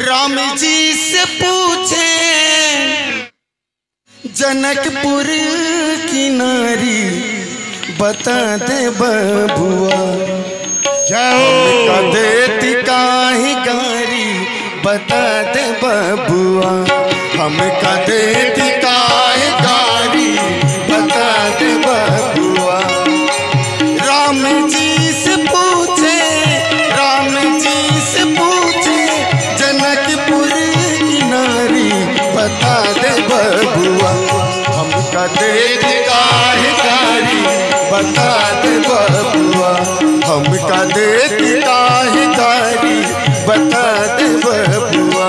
राम जी से पूछे जनकपुर की नारी बता दे बबुआ का देती काहे गारी बता दे बबुआ हम का देती काहे गारी बता दे बबुआ राम जी से पूछे राम जी से पूछे जनकपुर की नारी बता दे बबुआ हमका देख काहे गारी बता दे बबुआ हमका देख काहे गारी बता दे बबुआ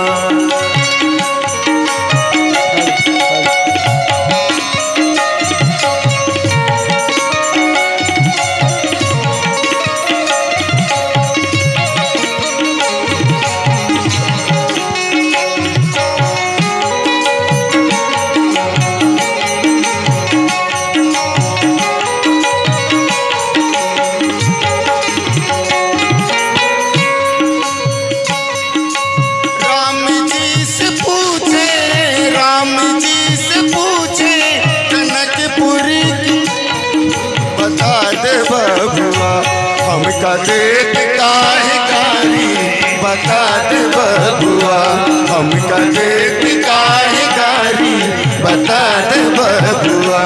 राम जी से पूछे राम जी से पूछे जनकपुर की बता दे बबुआ हमका देख काहे गारी बता दे बबुआ हमका देख काहे गारी बता दे बबुआ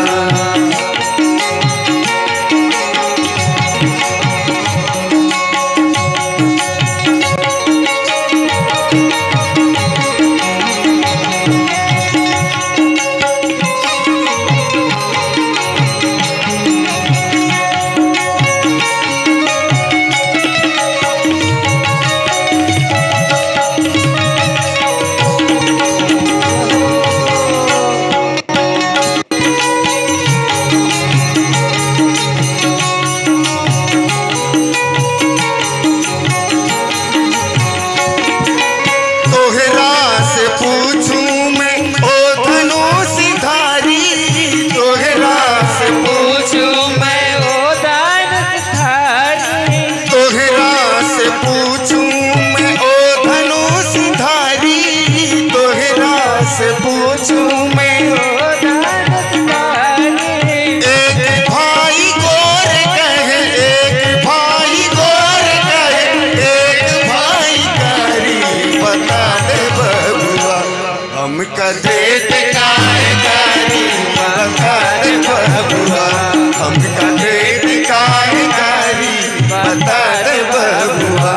तोहरा से पूछूं मैं ओ धनुषधारी तोहरा से पूछूं मैं ओ दानधारी तोहरा से पूछूं मैं ओ धनुषधारी तोहरा से पूछूं मैं ओ दानधारी एक भाई गोर कहे एक भाई गोर कहे एक भाई कारी बता दे बबुआ हम देत काय कारी बता दे बबुआ हम देत काय कारी बता दे बबुआ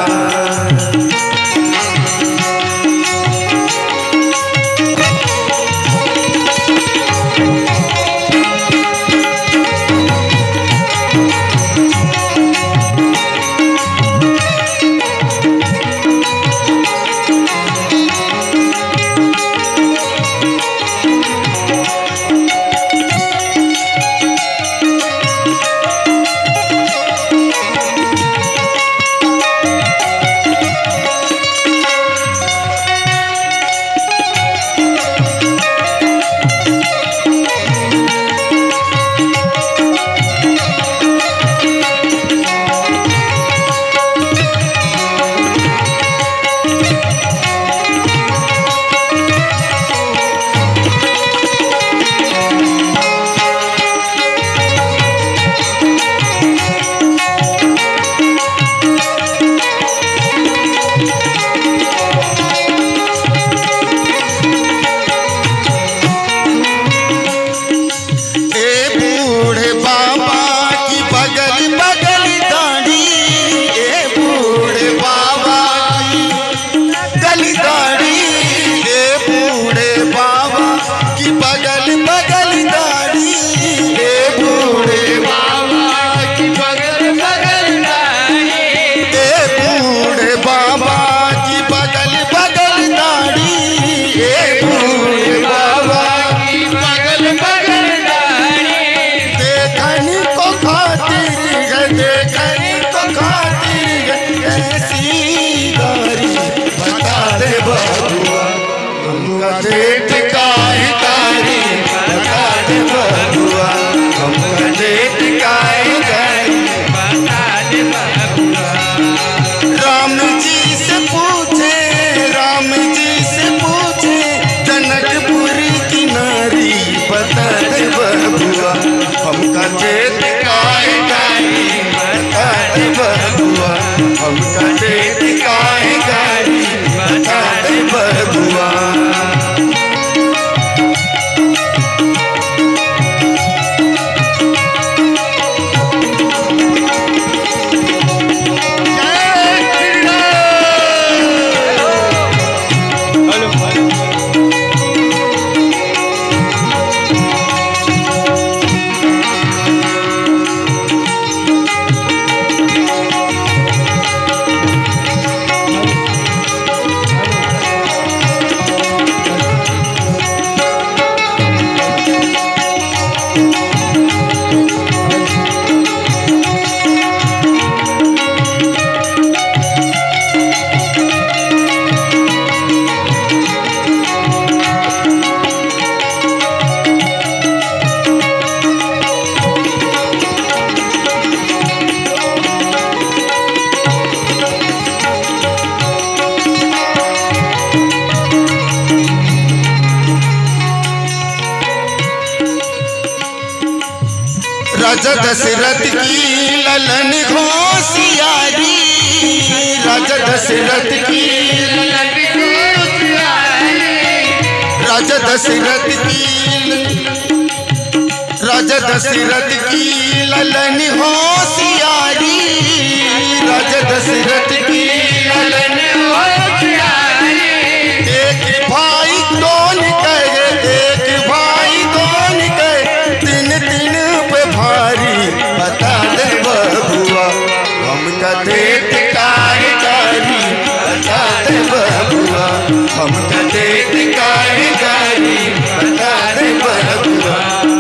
राजा दशरथ की ललन घोषियारी राजा दशरथ की राजा दशरथ की राजा दशरथ की ललन होशियारी राजा दशरथ की ललन एक भाई दोन कहे एक भाई दोन कहे तीन तीन पे भारी बता दे बबुआ हम कदे कारी बता दे बबुआ हम कदे कारी बता दे बबुआ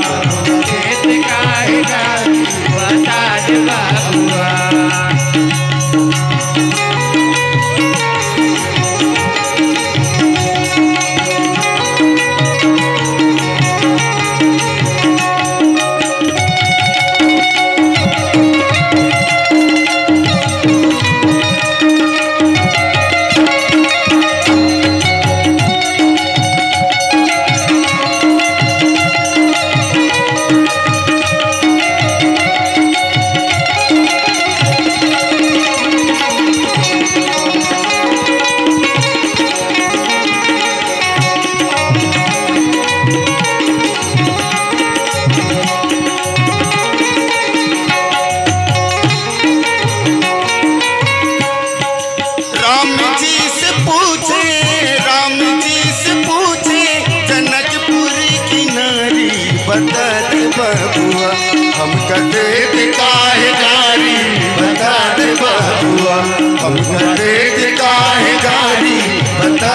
राम जी से पूछे राम जी से पूछे जनकपुर की नारी बता दे बबुआ हम कदे काहे गारी बता दे बबुआ हम कदे काहे गारी बता